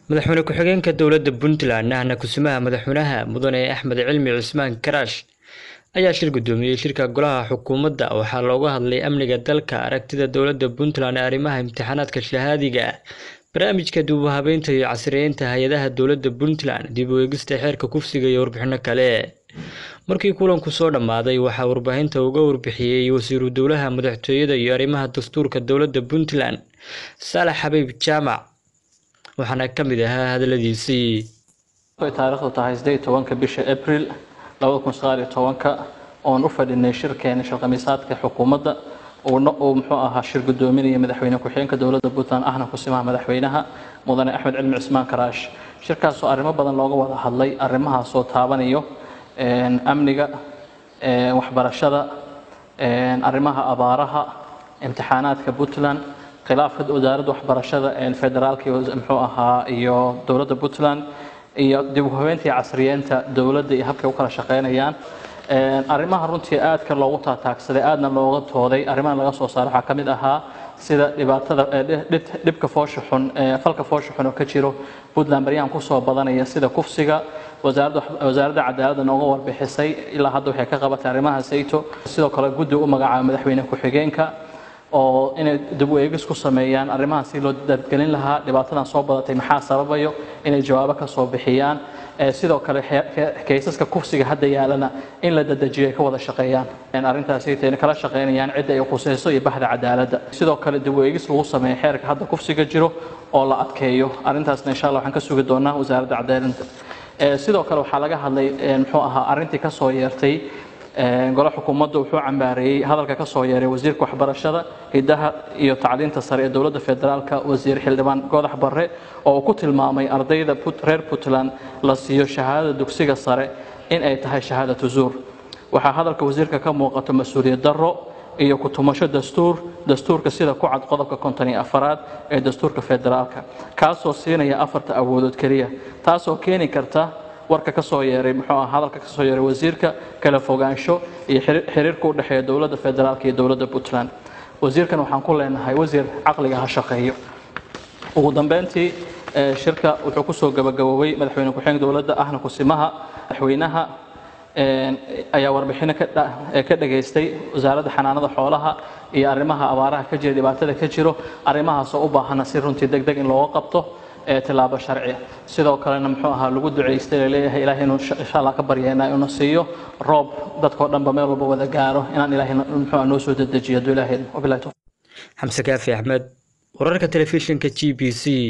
madaxweyne ku-xigeenka dowladda puntland ahna kusimaha madaxweynaha mudane axmed cilmi cismaan karaash ayaa shir gudoomiyey shirka golaha xukuumadda waxaa looga hadlay amniga dalka aragtida dowladda puntland ee arrimaha imtixaanaadka shahaadiga barnaamijka dib u habeynta iyo casriyeynta hay-adaha dowladda puntland dib u eegista xeerka kufsiga iyo warbixino kale markii kulanku soo dhammaaday waxaa warbaahinta uga warbixiyey wasiiru dowlaha madaxtooyada iyo arrimaha dastuurka dowladda puntland saalax xabiib jaamac waxaana ka mid ahaa hadaladiisii taariikhdu tahay sideed tobanka bisha abril labada kun sagaal iyo tobanka oon u fadhinay shirkeena shirkhamiisaadka xukuumadda uu muxuu ahaa shir gudoominaya madaxweyne ku-xigeenka dowladda puntland ahna kusimaha madaxweynaha mudane axmed cilmi cismaan karaash shirkaasoo arrimo badan looga wada hadlay arrimahaasoo taabanayo amniga waxbarashada arrimaha abaaraha imtixaanaadka puntland khilaafka wasaaradda waxbarashada federaalka muxuu ahaa iyo dowladda puntland iyo dib u habeynta iyo casriyeenta dowladda iyo habkay u kala shaqeynayaan arrimaha runtii aadka loogu taataagsaday aadna looga tooday arrimahan laga soo saaray waxaa ka mid ahaa sida dhibaatada dhibka foosha xun falka foosha xun oo ka jiro puntland baryahan kusoo badanaya sida kufsiga wasaaradda cadaaladda nooga warbixisay ilaa hadda waxay ka qabatay arrimaha sayto sidoo kale guddi u magacaaba madaxweyne ku-xigeenka oo inay dib u eegis ku sameeyaan arrimahan si loo dadgelin lahaa dhibaatadan soo badatay maxaa sababayo inay jawaabo ka soo bixiyaan sidoo kale kaysaska kufsiga hadda yaalana in la dadejiyo ay ka wada shaqeeyaan arrintaasaytayna kala shaqeynayaan cidda ay khuseyso iyo baxda cadaaladda sidoo kale dib u eegis lagu sameeyo xeerka hadda kufsiga jiro oo la adkeeyo arrintaasna insha allah waxaan ka sugi doonaa wasaaradda cadaaladda sidoo kale waxaa laga hadlay muxuu ahaa arrintii ka soo yeertay gole xukuumadda wuxuu cambaareeyey hadalka ka soo yeeray wasiirka waxbarashada hidaha iyo tacliinta sare ee dowladda federaalka wasiir xildhibaan godax barre oo uu ku tilmaamay ardayda reer puntland la siiyo shahaadada dugsiga sare in ay tahay shahaadatu zuur waxaa hadalka wasiirka ka muuqato mas-uuliyad darro iyo ku-tumasho dastuur dastuurka sida ku cad qodobka konton iyo afaraad ee dastuurka federaalka kaasoo siinaya afarta awoodood keliya taasoo keeni karta warka ka soo yeeray muxuu ah hadalka ka soo yeeray wasiirka kala fogaansho iyo xiriirka u dhexeeya dowladda federaalka iyo dowladda puntland wasiirkan waxaan ku leenahay wasiir caqliga ha shaqeeyo ugu dambeyntii shirka wuxuu kusoo gabagaboobay madaxweyne ku-xigeenka dowladda ahna kusimaha madaxweynaha ayaa warbixino ka dhageystay wasaaradda xanaanada xoolaha iyo arrimaha abaaraha ka jira dhibaatada ka jiro arrimahaasoo u baahana si runtii deg deg in looga qabto tilaabo sharci sidoo kalena muxuu ahaa lagu ducaystay laleeyahay ilaahay inuu insha allah ka baryeena inuu siiyo roob dadkoo dhanba meel walba wada gaaro inaan ilaahay muxuu noo soo dedejiyo hadduu ilaahay wabilahi xamse kaafi axmed wararka telefishinka g b c